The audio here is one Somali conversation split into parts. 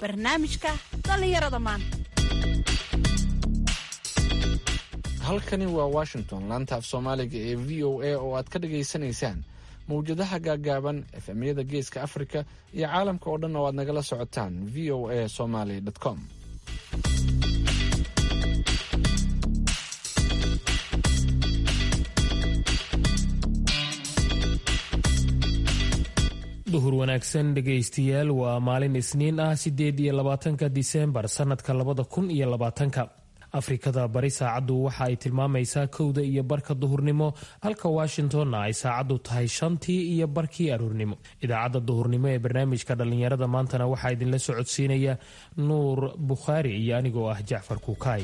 barnaamijka dhallinyarada maanta halkani waa washington laanta af soomaaliga ee v o a oo aad ka dhagaysanaysaan mawjadaha gaagaaban efemyada geeska afrika iyo caalamka oo dhan oo aad nagala socotaan v o a somaly com duhur wanaagsan dhegaystayaal waa maalin isniin ah sideed iyo labaatanka disembar sanadka labada kun iyo labaatanka afrikada bari saacaddu waxa ay tilmaamaysaa kowda iyo barka duhurnimo halka washingtonna ay saacaddu tahay shantii iyo barkii aroornimo idaacadda duhurnimo ee barnaamijka dhallinyarada maantana waxaa idinla socodsiinaya nuur bukhaari iyo anigoo ah jacfar kuukaay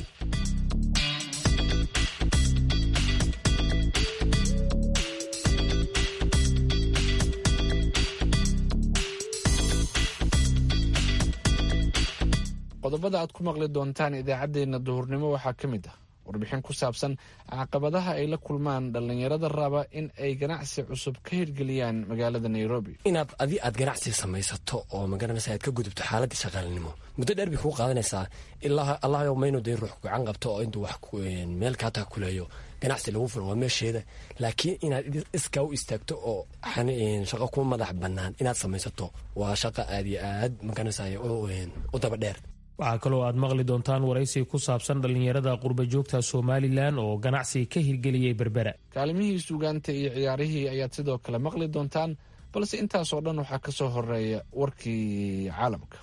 qodobada aad ku maqli doontaan idaacaddeenna duhurnimo waxaa ka mid ah warbixin ku saabsan caqabadaha ay la kulmaan dhallinyarada raba in ay ganacsi cusub ka hirgeliyaan magaalada nairobi inaad adi aad ganacsi samaysato oo magaranaysa aad ka gudubto xaaladii shaqaalinimo muddo dheer bay kuu qaadanaysaa ilaa allahayo maynu dee ruux gacan qabto oo intuu wax meel kaataa kuleeyo ganacsi lagu fulo waa meesheeda laakiin inaad iskaa u istaagto oo shaqo ku madax bannaan inaad samaysato waa shaqo aad iyo aad magaranaysa u daba dheer waxaa kaloo aad maqli doontaan waraysi ku saabsan dhallinyarada qurbajoogta somalilan oo ganacsi ka hirgeliyey berbera kaalimihii suugaanta iyo ciyaarihii ayaad sidoo kale maqli doontaan balse intaasoo dhan waxaa ka soo horeeya warkii caalamka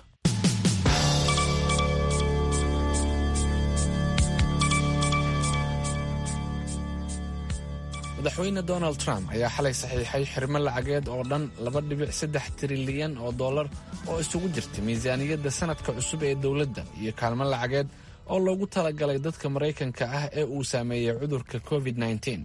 madaxweyne donald trump ayaa xalay saxiixay xirmo lacageed oo dhan laba dhibic saddex trilyan oo dollar oo isugu jirta miisaaniyadda sanadka cusub ee dowladda iyo kaalmo lacageed oo loogu talagalay dadka maraykanka ah ee uu saameeyey cudurka covid -9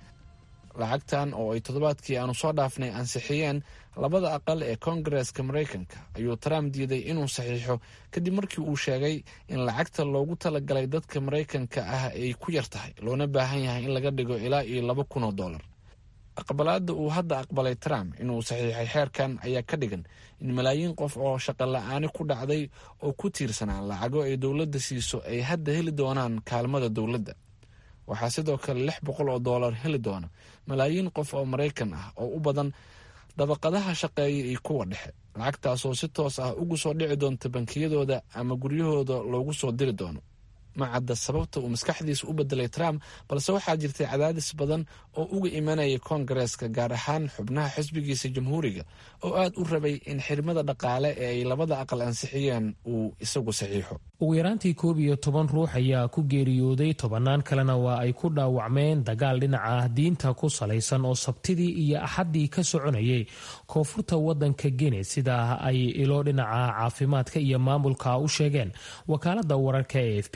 lacagtan oo ay toddobaadkii aanu soo dhaafnay ansixiyeen labada aqal ee koongareeska maraykanka ayuu trump diiday inuu saxiixo kadib markii uu sheegay in lacagta loogu talagalay dadka maraykanka ah ay ku yar tahay loona baahan yahay in laga dhigo ilaa iyo laba kun oo dollar aqbalaadda uu hadda aqbalay trump inuu saxiixay xeerkan ayaa ka dhigan in malaayiin qof oo shaqo la-aani ku dhacday oo ku tiirsanaa lacago ay dowladda siiso ay hadda heli doonaan kaalmada dowladda waxaa sidoo kale lix boqol oo dollar heli doona malaayiin qof oo maraykan ah oo u badan dabaqadaha shaqeeya iyo kuwa dhexe lacagtaasoo si toos ah ugu soo dhici doonta bankiyadooda ama guryahooda loogu soo diri doono ma cadda sababta uu maskaxdiisa u bedelay trump balse waxaa jirtay cadaadis badan oo uga imanaya koongareeska gaar ahaan xubnaha xisbigiisa jamhuuriga oo aad u rabay in xirmada dhaqaale ee ay labada aqal ansixiyeen uu isagu saxiixo ugu yaraantii koob iyo toban ruux ayaa ku geeriyooday tobannaan kalena waa ay ku dhaawacmeen dagaal dhinaca diinta ku salaysan oo sabtidii iyo axaddii ka soconayay koonfurta waddanka gine sidaa ay ilo dhinaca caafimaadka iyo maamulka u sheegeen wakaaladda wararka e f b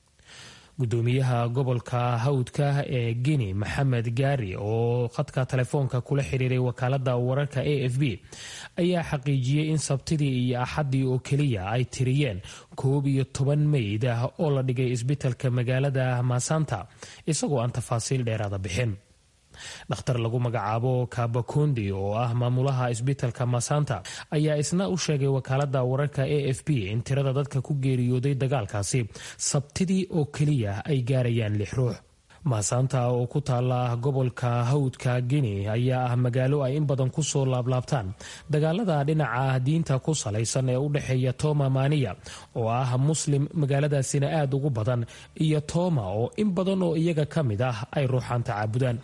gudoomiyaha gobolka hawdka ee guinea maxamed gaari oo khadka telefoonka kula xiriiray wakaalada wararka a f b ayaa xaqiijiyey in sabtidii iyo axaddii oo keliya ay tiriyeen koob iyo toban meyd ah oo la dhigay isbitalka magaalada masanta isagoo aan tafaasiil dheeraada bixin dhakhtar lagu magacaabo kabakondi oo ah maamulaha isbitalka masanta ayaa isna u sheegay wakaalada wararka a f b in tirada dadka ku geeriyooday dagaalkaasi sabtidii oo keliya ay gaarayaan lix ruux masanta oo ku taala gobolka hawdka guinea ayaa ah magaalo ay in badan kusoo laablaabtaan dagaalada dhinaca diinta ku salaysan ee u dhexeeya toma maniya oo ah muslim magaaladaasina aada ugu badan iyo toma oo in badan oo iyaga ka mid ah ay ruuxaan tacaabudaan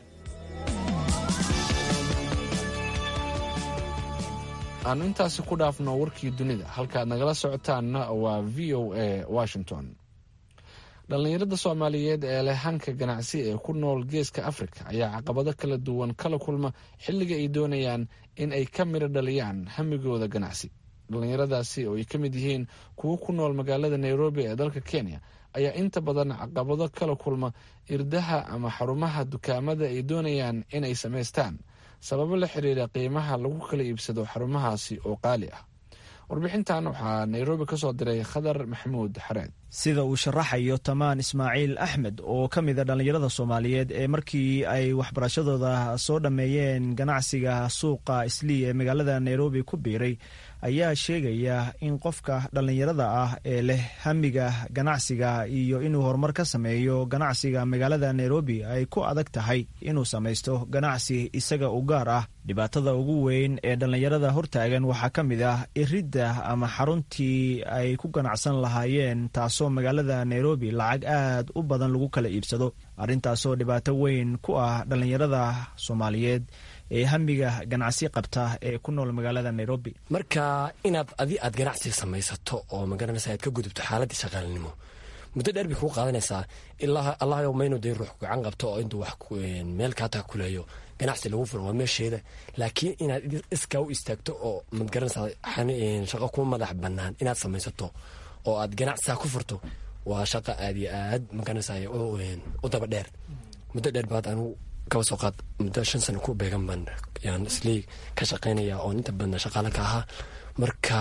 aanu intaasi ku dhaafno warkii dunida halkaaad nagala socotaanna waa v o a washington dhallinyarada soomaaliyeed ee leh hanka ganacsi ee ku nool geeska afrika ayaa caqabado kala duwan kala kulma xilliga ay doonayaan in ay ka midho dhaliyaan hamigooda ganacsi dhallinyaradaasi oo ay ka mid yihiin kuwo ku nool magaalada nairobi ee dalka kenya ayaa inta badan caqabado kala kulma irdaha ama xarumaha dukaamada ay doonayaan inay samaystaan sababo la xiriira qiimaha lagu kala iibsado xarumahaasi oo qaali ah warbixintan waxaa nairobi ka soo diray khadar maxamuud xareed sida uu sharaxayo tamaan ismaaciil axmed oo ka mid a dhallinyarada soomaaliyeed ee markii ay waxbarashadooda soo dhammeeyeen ganacsiga suuqa islii ee magaalada nairobi ku biiray ayaa sheegaya in qofka dhallinyarada ah ee leh hamiga ganacsiga iyo inuu horumar ka sameeyo ganacsiga magaalada nairobi ay ku adag tahay inuu samaysto ganacsi isaga u gaar ah dhibaatada ugu weyn ee dhallinyarada hortaagan waxaa ka mid ah iridda ama xaruntii ay ku ganacsan lahaayeen taasoo magaalada nairobi lacag aad u badan lagu kala iibsado arrintaasoo dhibaato weyn ku ah dhallinyarada soomaaliyeed ee hamiga ganacsi qabta ee ku nool magaalada nairobi marka inaad adi aad ganacsi samaysato oo magaranaysa aad ka gudubto xaaladii shaqaalinimo muddo dheer bay kuu qaadanaysaa ilaa allahayo maynu dee ruux gacan qabto oo intuu wax meel kaataa kuleeyo ganacsi lagu furo waa meesheeda laakiin inaad iskaa u istaagto oo magaranaysaa shaqo ku madax banaan inaad samaysato oo aad ganacsisaa ku furto waa shaqo aad iyo aad magaranaysaa u daba dheer muddo dheer baad anigu kaba soo qaad muddo shan sano ku beegan baan yaan isley ka shaqaynaya oon inta badan shaqaala ka ahaa marka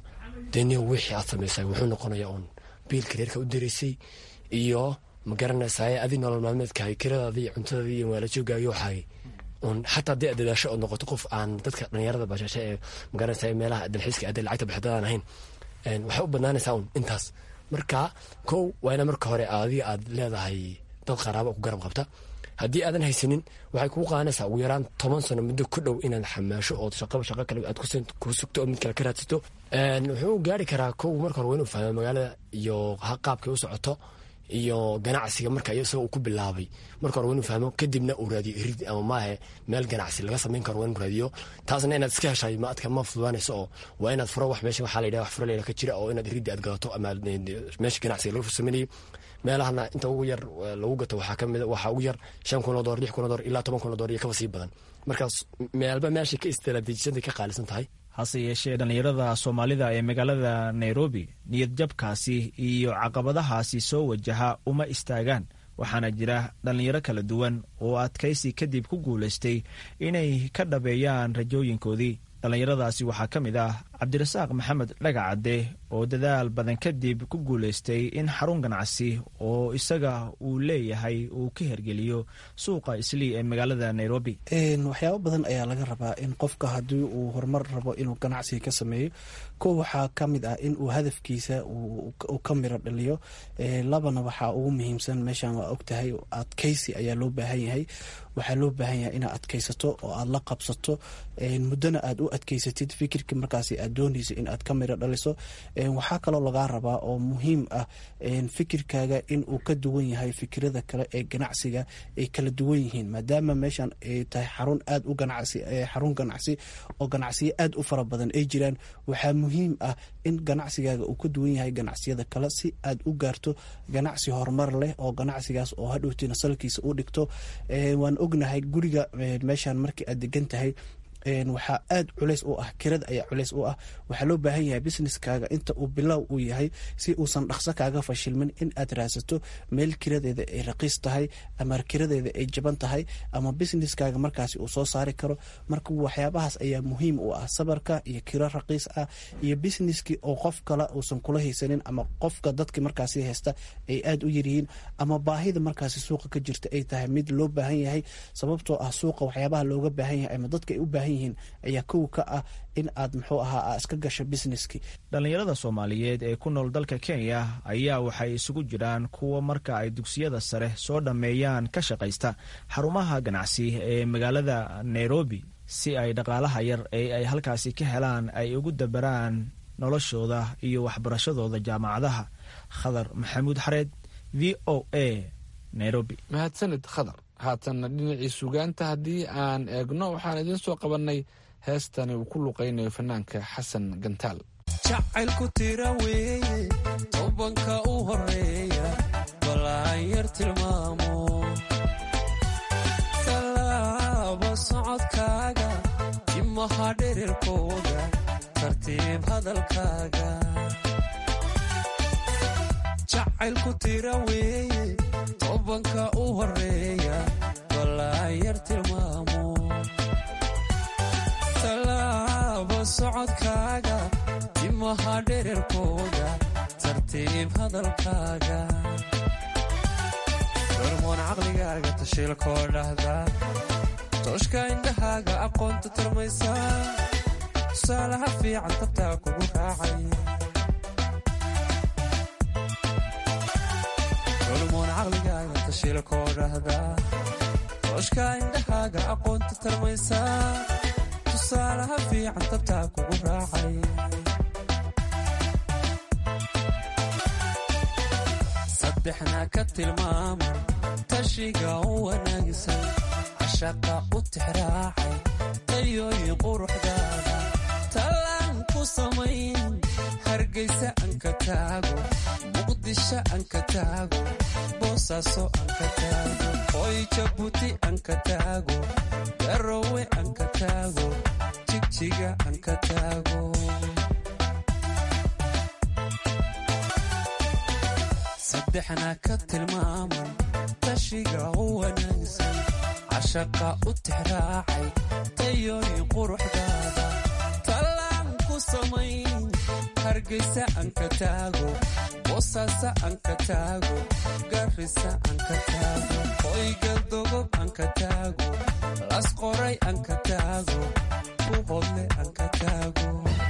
deni wixii aad samaysay wuxuu noqonayaa oon biilka reerka u diraysay iyo ma garanaysaa adi nolol maalmeedkahay kiradaadi iyo cuntadadi iyo maalajoogaayo waxaay un xataa dee dadaasho oo noqoto qof aan dadka dhalinyarada bashashe ee magaranaysaa meelaha dalxiiska adee lacagta bixidadaan ahayn waxay u badnaanaysaa un intaas marka kow waa ina marka hore adiga aad leedahay dad qaraabo ku garab qabta haddii aadan haysanin waxay kuu qaadanaysaa ugu yaraan toban sano muddo ku dhow inaad xamaasho oo shaqaba shaqo kale aad ku sugto oo mid kale ka raadsato wuxuu gaari karaa kow marka hore waa inuu fahmo magaalada iyo qaabkay u socoto iyo ganacsiga marka isagoo uu ku bilaabay marka hore waa inuu fahmo kadibna uu raadiyo irid ama maahe meel ganacsi laga samayn karo waa inuu raadiyo taasna inaad iska heshay ma adka ma fududaanayso oo waa inaad furo wax meesha waxaa la yidhaha wax furo layidhaha ka jira oo inaad iriddi aad gadato ama meesha ganacsiga laga fursamanayay meelahana inta ugu yar lagu gato waxaa kamid waxaa ugu yar shan kun oo door lix kun oo door ilaa toban kun oo door iyo kaba sii badan markaas meelba meeshay ka istaraatiijiyada ka qaalisan tahay hase yeeshee dhallinyarada soomaalida ee magaalada nairobi niyad jabkaasi iyo caqabadahaasi soo wajaha uma istaagaan waxaana jira dhallinyaro kala duwan oo adkaysi kadib ku guulaystay inay ka dhabeeyaan rajooyinkoodii dhallinyaradaasi waxaa ka mid ah cabdirasaaq maxamed dhagacadde oo dadaal badan kadib ku guulaystay in xarun ganacsi oo isaga uu leeyahay uu ka hergeliyo suuqa islii ee magaalada nairobi waxyaabo badan ayaa laga rabaa in qofka haddii uu horumar rabo inuu ganacsiga ka sameeyo ko waxaa ka mid ah in uu hadafkiisa uu ka miro dhaliyo labana waxaa ugu muhiimsan meeshan waa ogtahay adkaysi ayaa loo baahan yahay waxaa loo baahan yahay inaad adkaysato oo aad la qabsato muddona aad u adkaysatid fikirka markaas aad doonaysa in aad ka miro dhaliso waxaa kaloo lagaa rabaa oo muhiim ah fikirkaaga in uu ka duwan yahay fikirada kale ee ganacsiga ay kala duwan yihiin maadaama meeshan ay tahay xarun aad u ganacsi xarun ganacsi oo ganacsiyo aad u fara badan ay jiraan waxaa muhiim ah in ganacsigaaga uu ka duwan yahay ganacsiyada kale si aad u gaarto ganacsi horumar leh oo ganacsigaas oo hadhowtina salkiisa u dhigto waan ognahay guriga meeshan markii aad degan tahay waxaa aad culeys u ah kirada ayaa culeys u ah waxaa loo baahan yahay businesskaaga inta uu bilow uu yahay si uusan dhaqso kaaga fashilmin in aad raadsato meel kiradeeda ay raqiis tahay ama kiradeeda ay jaban tahay ama businesskaaga markaasi uu soo saari karo marka waxyaabahaas ayaa muhiim u ah sabarka iyo kiro raqiis ah iyo businesskii oo qof kale uusan kula haysanin ama qofka dadki markaasi haysta ay aad u yaryihiin ama baahida markaasi suuqa ka jirta ay tahay mid loo baahan yahay sababtoo ah suuqa waxyaabaha looga baahan yahay ama dadka ay u baahan yihiin ayaa kow ka ah in aad muxuu ahaa iska gasho businesski dhallinyarada soomaaliyeed ee ku nool dalka kenya ayaa waxay isugu jiraan kuwa marka ay dugsiyada sare soo dhammeeyaan ka shaqaysta xarumaha ganacsi ee magaalada nairobi si ay dhaqaalaha yar ee ay halkaasi ka helaan ay ugu dabaraan noloshooda iyo waxbarashadooda jaamacadaha khadar maxamuud xareed v o a nairobi mahadsanid khadar haatanna dhinacii sugaanta haddii aan eegno waxaan idiin soo qabannay heestani uu ku luqaynayo fanaanka xasan gantaal jacaylku tira weeye tobanka u horeeya balaan yar tilmaamo tallaaba socodkaaga timaha dherirkooda tartiib hadalkaaga jacaylku tira weeye tobanka u horeeya balaan yar tilmaamo tallaaba socodkaaga timaha dhererkooda tartiib hadalkaaga hormoon caqligaaga tashiilkoo dhahda tooshka indhahaaga aqoonta tarmaysa tusaalaha fiican tabtaa kugu raacay culmoon caqligaaga tashiila koo dhahdaa tooshka indhahaaga aqoonta tarmaysaa tusaalaha fiican tabtaa kugu raacay saddexna ka tilmaama tashiga u wanaagsan cashaqa u tixraacay tayooyin quruxdaada tallaan ku samayn hargaysa anka taago muqdisho anka taago boosaaso anka taago hoy jabuuti anka taago garowe anka taago jigjiga anka taago saddexna ka tilmaaman tashiga u wanaagsan cashaqa u tixraacay tayooyin quruxdaada tallaan ku samayn hargaysa anka taago boosaaso anka taago garrisa anka taago hoygaldogob anka taago lasqoray anka taago buhodle anka taago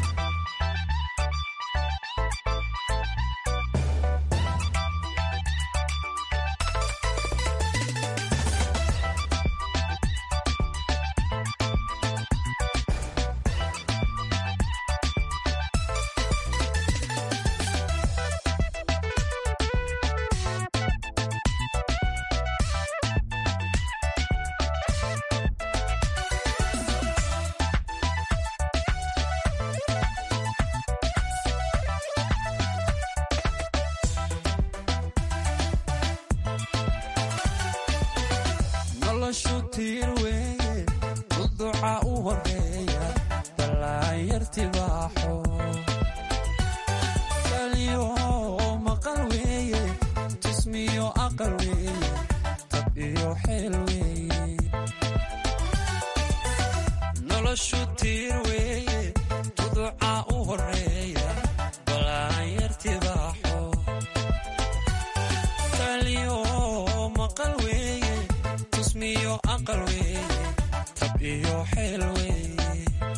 noloshu tiir weeye duduca u horeeya ballaanyartibaaxo kaliyo maqal weeye jismiyo aqal weeye tab iyo xeel weeye noloshu tiir weeye duduca u horeeya ballaanyartibaaxo kaliyo maqal weeye tusmiyo aqal weeye tab iyo xeel weeye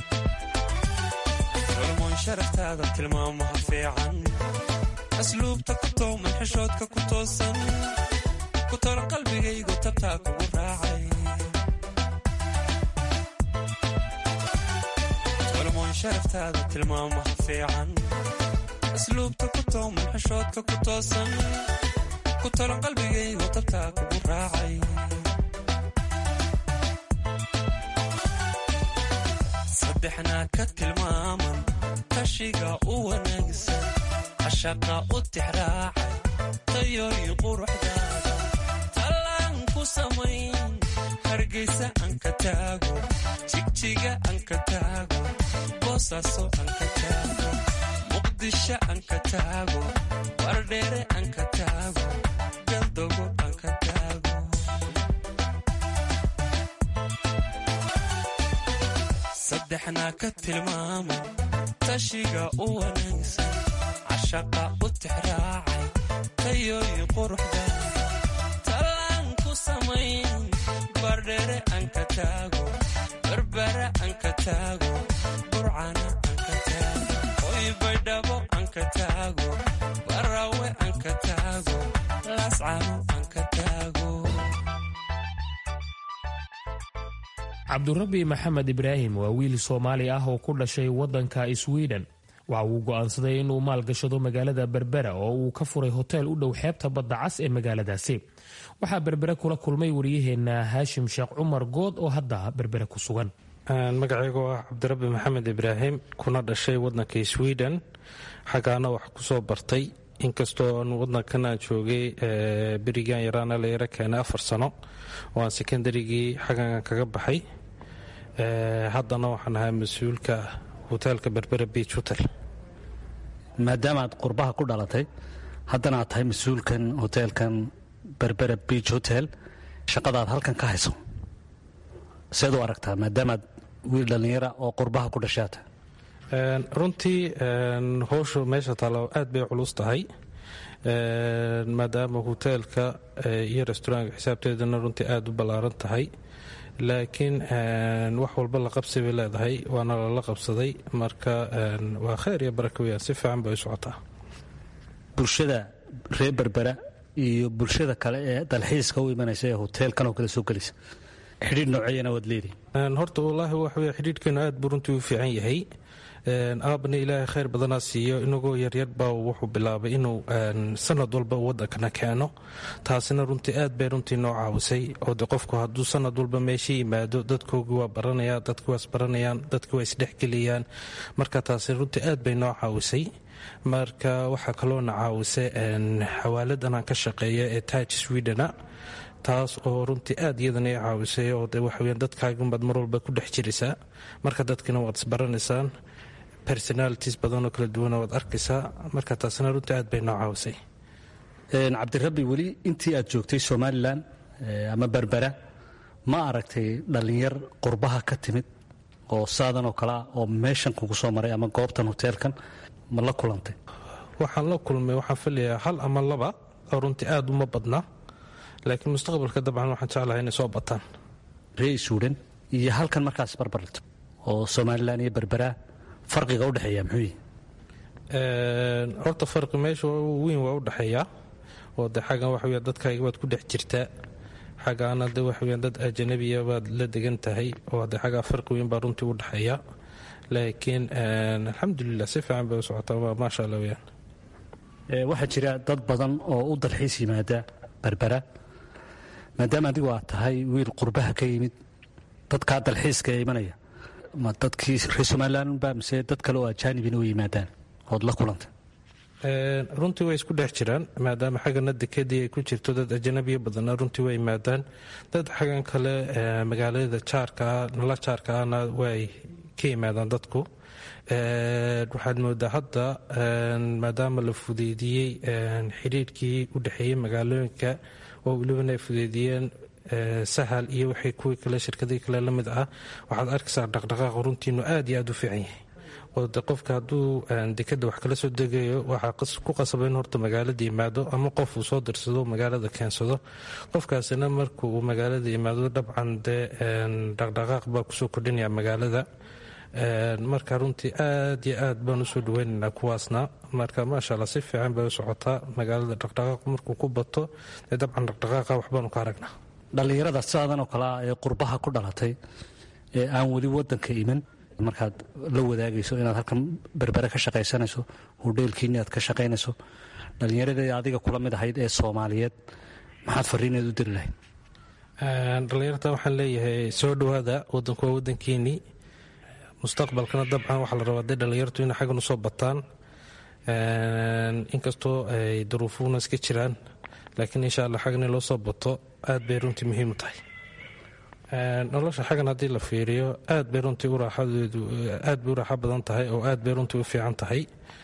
culmoon sharaftaada tilmaamaha fiican asluubta ku tooman xishoodka ku toosan ku tol qalbigaygu tabtaa kugu raacay culmoon sharaftaada tilmaamaha fiican asluubta ku tooman xishoodka ku toosan ku tol qalbigaygu tabtaa kugu raacay saddexna ka tilmaaman tashiga u wanaagsan cashaqa u tixraacay tayooyin quruxdaada tallaan ku samayn hargaysa anka taago jigjiga anka taago boosaaso anka taago muqdisho anka taago bardheere anka taago galdogo anka taago saddexna ka tilmaama tashiga u wanaagsan cashaqa u tixraacay tayooyin quruxdaada tallaan ku samayn bardheere anka taago barbara anka taago burcana anka taago hoy baydhabo anka taago barawe anka taago laascano anka taago cabdurabi maxamed ibraahim waa wiil soomaali ah oo ku dhashay waddanka swiden waxa uu go'aansaday inuu maalgashado magaalada berbera oo uu ka furay hoteel u dhow xeebta badda cas ee magaaladaasi waxaa berbere kula kulmay waryaheena haashim sheekh cumar good oo hadda berbere ku sugan magacaygu ah cabdirabi maxamed ibraahim kuna dhashay wadanka sweden xaggaana wax kusoo bartay inkastoo aan wadankana joogay berigan yaraana la yaro keenay afar sano oo aan sekondarigii xaggan kaga baxay haddana waxaan ahaa mas-uulka hoteelka berbera beach hotel maadaama aad qurbaha ku dhalatay haddana aad tahay mas-uulkan hoteelkan berbera beach hotel shaqadaad halkan ka hayso seed u aragtaa maadaamaad wiil dhallinyara oo qurbaha ku dhashaata runtii howshu meesha taalo aad bay culus tahay maadaama hoteelka iyo restaurantka xisaabteedana runtii aada u ballaaran tahay laakiin wax walba la qabsi bay leedahay waana lala qabsaday marka waa kheyr iyo baraka weyaan si fiican bay u socotaa bulshada reer berbera iyo bulshada kale ee dalxiiska u imanaysa ee hoteelkan oo kale soo gelaysa xidhiidh nooceeyana waad leedihi horta wallaahi waxa wey xidhiidhkeenu aad buu runtii u fiican yahay aabna ilaahay khayr badanaa siiyo inagoo yaryar baa wuxuu bilaabay inuu sanad walba wadankana keeno taasina runtii aad bay runtii noo caawisay oo de qofku hadduu sanad walba meesha yimaado dadkoogii waa baranaya dadki waa isbaranayaan dadki waa isdhexgeliyaan marka taasi runtii aad bay noo caawisay marka waxaa kaloona caawisay xawaaladan aan ka shaqeeya ee taaj swedena taas oo runtii aad iyadana i caawisay oo de waxaweyan dadkaagunbaad mar walba ku dhex jiraysaa marka dadkina waad isbaranaysaan personalities badanoo kala duwana waad arkaysaa marka taasina runtii aad bay noo caawisay cabdirabbi weli intii aad joogtay somalilan ama berbera ma aragtay dhallinyar qurbaha ka timid oo saadan oo kalea oo meeshan kugu soo maray ama goobtan hoteelkan ma la kulantay waxaan la kulmay waxaan filayaa hal ama laba oo runtii aad uma badna laakiin mustaqbalka dabcan waxaan jeclahay inay soo bataan ree suudhan iyo halkan markaas barbarto oo somalilan iyo berbera farqiga udhexeeya muxuu yihi horta farqi meesha weyn waa udhexeeyaa oo de xaggan waxa weya dadkaaga waad ku dhex jirtaa xaggaana de waxa weya dad ajanabiya baad la degan tahay oo de xaggaa farqi weyn baa runtii udhexeeya laakiin alxamdulilah si fiican bay u socotaa maasha allah weyaan waxaa jira dad badan oo u dalxiis yimaada berbera maadaama adigu aad tahay wiil qurbaha ka yimid dadkaa dalxiiska ee imanaya ma dadkii reer somalilan ba mise dad kale oo ajaanibina u yimaadaan ood la kulantay runtii way isku dhex jiraan maadaama xaggana dekedii ay ku jirto dad ajanabiya badana runtii way yimaadaan dad xaggan kale magaalada jaarkaa nala jaarka ahna way ka yimaadaan dadku waxaad moodaa hadda maadaama la fudeydiyey xidhiirkii u dhexeeyey magaalooyinka oo welibana ay fudeydiyeen sahal iyo waxay kuwii kale shirkadii kale la mid ah waxaad arkaysaa dhaqdhaqaaqa runtiinu aad iyo aad u fiican yahay oo de qofka hadduu dekada wax kala soo degayo waxaa ku qasaba in horta magaalada yimaado ama qof uu soo dirsado magaalada keensado qofkaasina marka uu magaalada yimaado dabcan dee dhaqdhaqaaq baa kusoo kordhinaya magaalada marka runtii aad iyo aad baan usoo dhaweynaynaa kuwaasna marka maasha alla si fiican bay u socotaa magaalada dhaqdhaqaaq markuu ku bato dee dabcan dhaqdhaqaaqa waxbaanu ka aragnaa dhallinyarada saadan oo kale ah ee qurbaha ku dhalatay ee aan weli wadanka iman markaad la wadaagayso inaad halkan berbere ka shaqaysanayso hodheelkiini aad ka shaqaynayso dhallinyaradii adiga kula mid ahayd ee soomaaliyeed maxaad fariineed u diri lahayd dhallinyarta waxaan leeyahay soo dhowaada wadanku waa wadankiinii mustaqbalkana dabcan waxaa la rabaa dee dhallinyartu inay xaggan usoo bataan inkastoo ay duruufuhuna iska jiraan laakiin insha allah xaggan in loo soo bato aad bay runtii muhiim u tahay nolosha xaggan haddii la fiiriyo aad bay runtii uraaxadeedu aad bay u raaxo badan tahay oo aad bay runtii u fiican tahay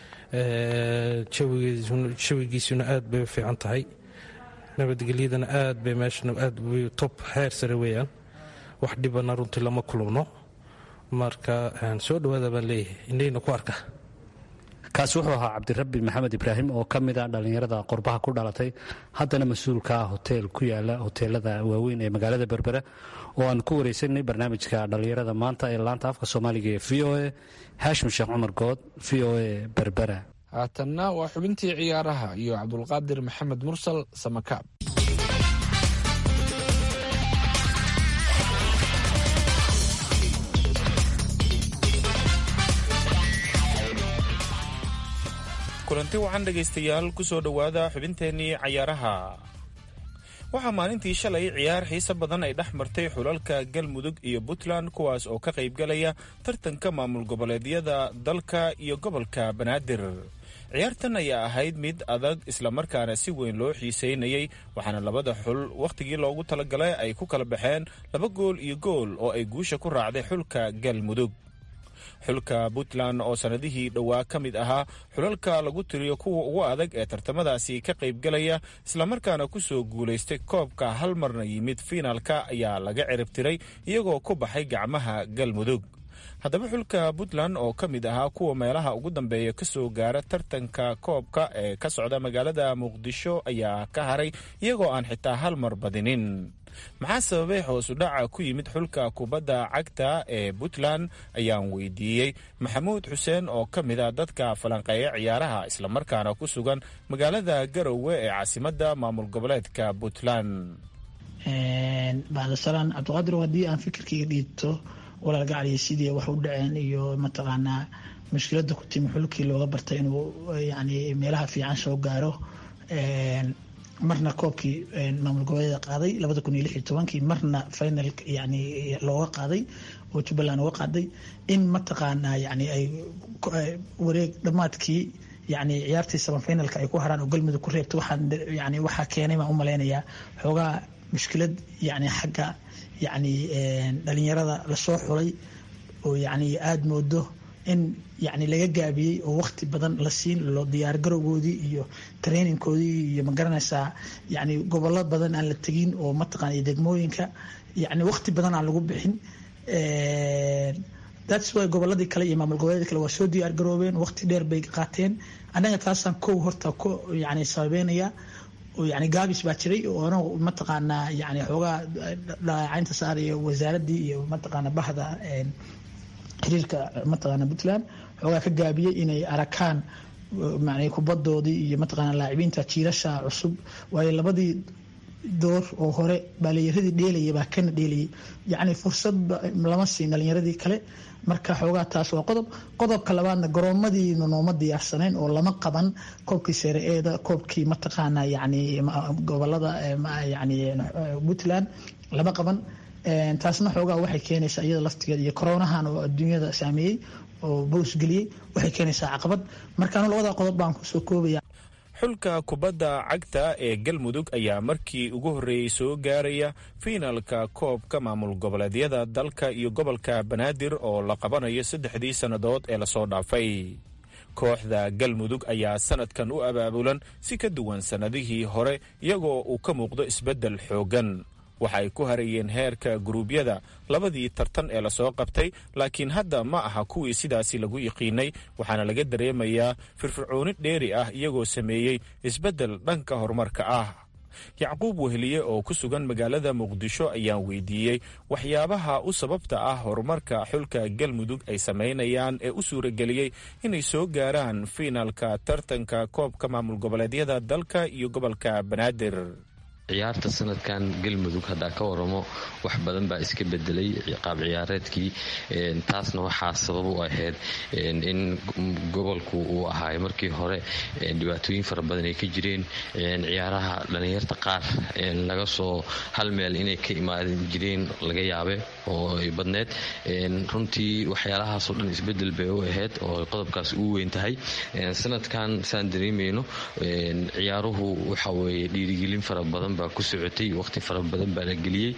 jawigiisuna aad bay u fiican tahay nabadgelyadana aad bay meeshan aad top heer sare weeyaan wax dhibana runtii lama kulubno marka soo dhawaada baan leeyahay indhayna ku arka kaasi wuxuu ahaa cabdirabbi maxamed ibraahim oo ka mid ah dhallinyarada qurbaha ku dhalatay haddana mas-uulka ah hoteel ku yaala hoteelada waaweyn ee magaalada berbera oo aan ku wareysanay barnaamijka dhallinyarada maanta ee laanta afka soomaaliga ee v o a haashim sheekh cumar good v o a berbera haatanna waa xubintii ciyaaraha iyo cabdulqaadir maxamed mursal samakaab kulanti waxaan dhegaystayaal ku soo dhowaada xubinteennii cayaaraha waxaa maalintii shalay ciyaar xiise badan ay dhex martay xulalka galmudug iyo puntland kuwaas oo ka qaybgalaya tartanka maamul goboleedyada dalka iyo gobolka banaadir ciyaartan ayaa ahayd mid adag islamarkaana si weyn loo xiiseynayay waxaana labada xul wakhtigii loogu talagalay ay ku kala baxeen laba gool iyo gool oo ay guusha ku raacday xulka galmudug xulka puntland oo sannadihii dhowaa ka mid ahaa xulalka lagu tiriyo kuwa ugu adag ee tartamadaasi ka qaybgalaya islamarkaana ku soo guulaystay koobka hal marna yimid fiinaalka ayaa laga ciribtiray iyagoo ku baxay gacmaha galmudug haddaba xulka puntland oo ka mid ahaa kuwa meelaha ugu dambeeya ka soo gaara tartanka koobka ee ka socda magaalada muqdisho ayaa ka haray iyagoo aan xitaa hal mar badinin maxaa sababay hoosu dhaca ku yimid xulka kubadda cagta ee puntland ayaan weydiiyey maxamuud xuseen oo ka mid a dadka falanqeeya ciyaaraha islamarkaana ku sugan magaalada garowe ee caasimadda maamul goboleedka puntland bacdasalaan cabdiqaadir haddii aan fikirkayga dhiibto walaal gacaliya sidii wax u dhaceen iyo mataqaanaa mushkiladda ku timi xulkii looga bartay inuu yani meelaha fiican soo gaaro marna koobkii maamul goboleeda qaaday labada kun iyo lix iyo tobankii marna final yani looga qaaday oo jubbaland uga qaaday in mataqaanaa yani ay wareeg dhammaadkii yani ciyaartii samafinalka ay ku haraan oo galmudug ku reebta waxaan yani waxaa keenay baan u malaynayaa xoogaa mushkilad yani xagga yani dhalinyarada lasoo xulay oo yani aada moodo in yani laga gaabiyey oo waqti badan la siin loo diyaar garowgoodii iyo trainingkoodii iyo magaranaysaa yani gobollo badan aan la tegin oo mataqana degmooyinka yani waqti badan aan lagu bixin thats why goboladii kale iyo maamul goboleedii kale waa soo diyaar garoobeen waqti dheer bay qaateen annaga taasaan kow horta ku yani sababeynaya oo yani gaabis baa jiray oo anagu mataqaanaa yani xoogaa dhaleecaynta saaraya wasaaradii iyo mataqaana bahda xiriirka mataqaana puntland xoogaa ka gaabiyey inay arakaan man kubadoodii iyo mataqaana laacibinta jiirasha cusub waayo labadii door oo hore baaliyaradii dheelaya baa kana dheelayay yacni fursad lama siin dhalinyaradii kale marka xoogaa taas waa qodob qodobka labaadna garoomadiina nooma diyaarsaneen oo lama qaban koobkii seere-eeda koobkii mataqaana yani gobolada yani puntland lama qaban taasna xoogaa waxay keenaysaa iyada laftigeeda iyo koronahan oo adduunyada saameeyey oo boos geliyey waxay keenaysaa caqabad markaanu labada qodob baan kusoo koobaya xulka kubadda cagta ee galmudug ayaa markii ugu horreeyey soo gaaraya fiinalka koobka maamul goboleedyada dalka iyo gobolka banaadir oo la qabanayo saddexdii sannadood ee lasoo dhaafay kooxda galmudug ayaa sanadkan u abaabulan si ka duwan sannadihii hore iyagoo uu ka muuqdo isbeddel xooggan waxa ay ku harayeen heerka guruubyada labadii tartan ee lasoo qabtay laakiin hadda ma aha kuwii sidaasi lagu yiqiinay waxaana laga dareemayaa firfircooni dheeri ah iyagoo sameeyey isbeddel dhanka horumarka ah yacquub weheliye oo ku sugan magaalada muqdisho ayaan weydiiyey waxyaabaha u sababta ah horumarka xulka galmudug ay samaynayaan ee u suurageliyey inay soo gaaraan fiinaalka tartanka koobka maamul goboleedyada dalka iyo gobolka banaadir ciyaarta sanadkan galmudug haddaa ka waramo wax badan baa iska bedelay qaab ciyaareedkii taasna waxaa sabab u ahayd in gobolku uu ahaay markii hore dhibaatooyin fara badan ay ka jireen ciyaaraha dhallinyarta qaar laga soo hal meel inay ka imaadan jireen laga yaabe oo ay badneed runtii waxyaalahaasoo dhan isbedel bay u ahayd oo qodobkaas uu weyn tahay sanadkan saan dareemayno ciyaaruhu waxa weye dhiirigelin fara badan baa ku socotay waqti fara badan baa la geliyey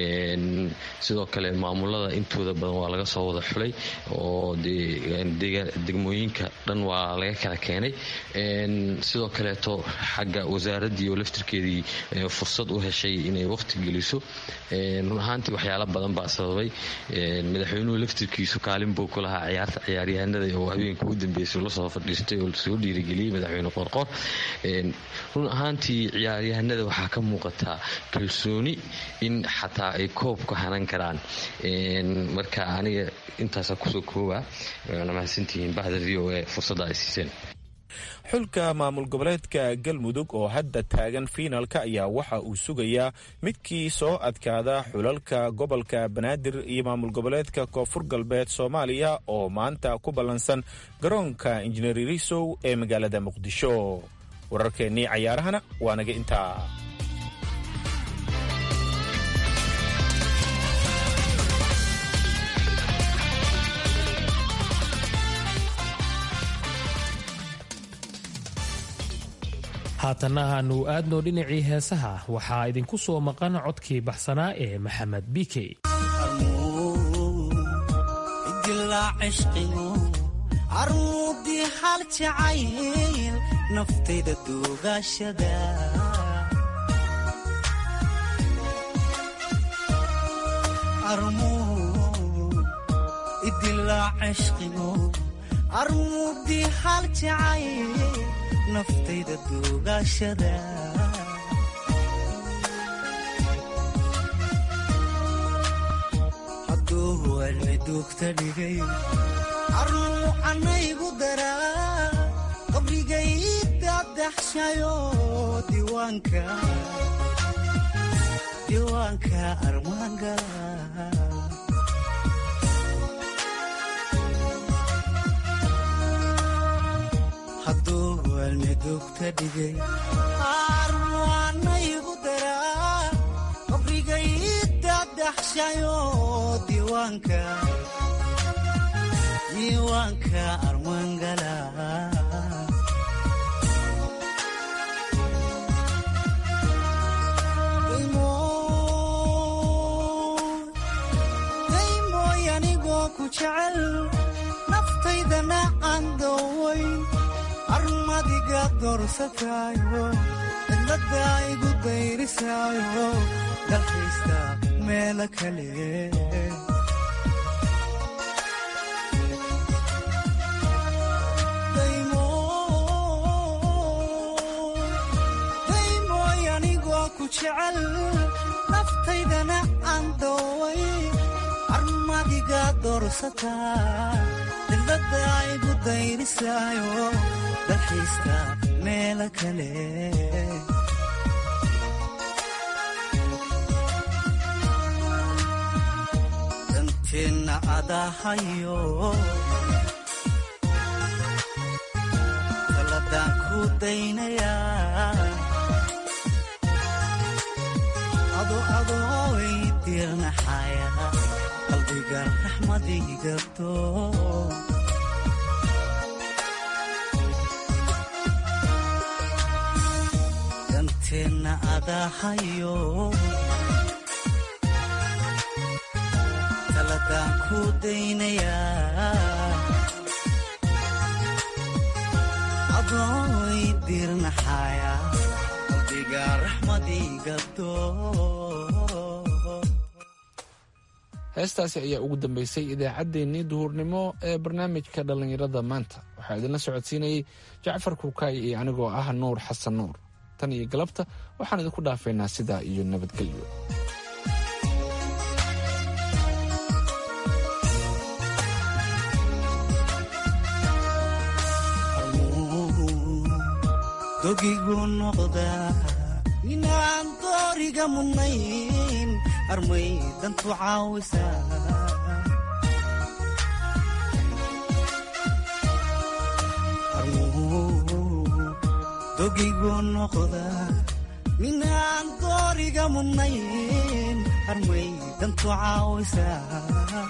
sidoo kale maamulada intooda badan waa laga soo wada xulay oo degmooyinka dhan waa laga kala keenay sidoo kaleeto xagga wasaaraddii oo laftirkeedii fursad u heshay inay waqti geliso run ahaantii waxyaala badan baa sababay madaxweynuhu laftirkiisu kaalin buu ku lahaa ciyaarta ciyaaryahanada oo habeenka u dambeysay lasoo fadhiistay oo soo dhiirigeliyey madaxweyne qorqor run ahaantii ciyaaryahanada waxaa ka muuqataa kalsooni in xataa ay koobka hanan karaan marka aniga intaasa kusoo kooba waana mahadsantihiin bahda v o e fursadda ay siiseen xulka maamul goboleedka galmudug oo hadda taagan fiinalka ayaa waxa uu sugayaa midkii soo adkaada xulalka gobolka banaadir iyo maamul goboleedka koonfur galbeed soomaaliya oo maanta ku ballansan garoonka injineer risow ee magaalada muqdisho wararkeennii cayaarahana waa naga intaa haatanna aanu aadno dhinacii heesaha waxaa idinku soo maqan codkii baxsanaa ee maxamed bike armuudii hal jacayl naftayda duugaashada idilaa cishqigo armuudii hal jacayl naftayda duugaashada cilmi duugta dhigay armuu anaygu daraa qabrigay dadaxshayo diiwaanka diiwaanka armaangala hadduu cilmi duugta dhigay armuu anaygu daraa qabrigay dadaxshayo diiwaanka diiwaanka armaangala daymooy anigoo ku jecel naftaydana aan doowayn armadiga doorsataayo cidladda igu dayrisaayo dalkaysta meelo kale daymooy anigoo ku jecel naftaydana aan dooway armadiga doorsataa cidladda igu dayrisaayo dalxiiska meelo kale danteenna adahayo taladaan ku daynayaa ado adooy dirnaxaya qalbiga raxmadigabto danteenna adahayo taladaan ku daynayaa adooy dirnaxaya qalbiga raxmadigabto heestaasi ayaa ugu dambeysay idaacaddeenii duhurnimo ee barnaamijka dhallinyarada maanta waxaa idinla socodsiinayey jacfar kuukaay iyo anigoo ah nuur xasan nuur tan iyo galabta waxaan idinku dhaafaynaa sidaa iyo nabadgelyo dogigu noqdaa inaan dooriga mudnayn armay dantu caawisaa dogigu noqdaa minaan dooriga mudnayn armay dantu caawisaa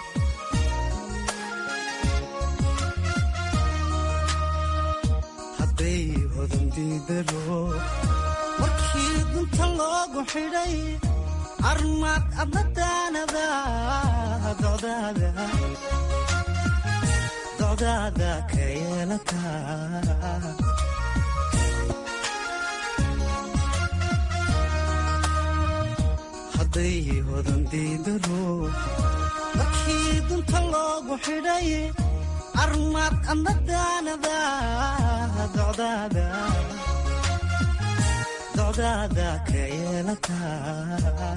hadday hodandidaro markii dunta loogu xidhay armaad abadaanada docdaada ka yeelataa hadday hodandidaro markii dunta loogu xidhay armaad abadaanada docdaada docdaada ka yeelataa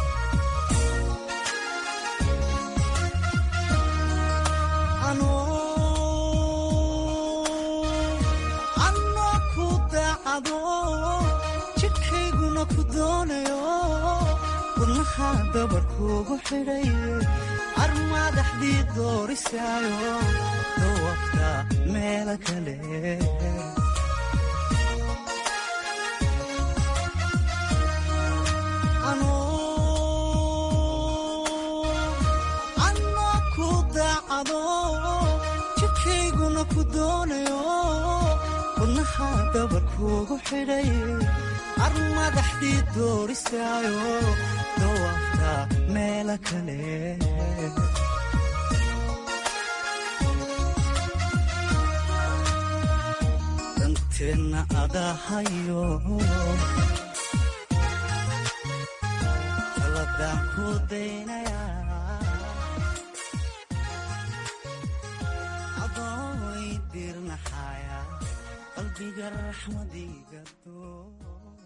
anoo ku daacado jidhkayguna ku doonayo wadnaha dabarkuugu xidhay armaadaxdii doorisaayo dawafta meelo kale anoo ku daacado jidhkayguna ku doonayo wadnaha dabarkuugu xidhay armadaxdii doorisaayo dawafta meelo kale danteenna adahayo taladaan ku daynayaa adooy dirnaxaya qalbiga raxmadiga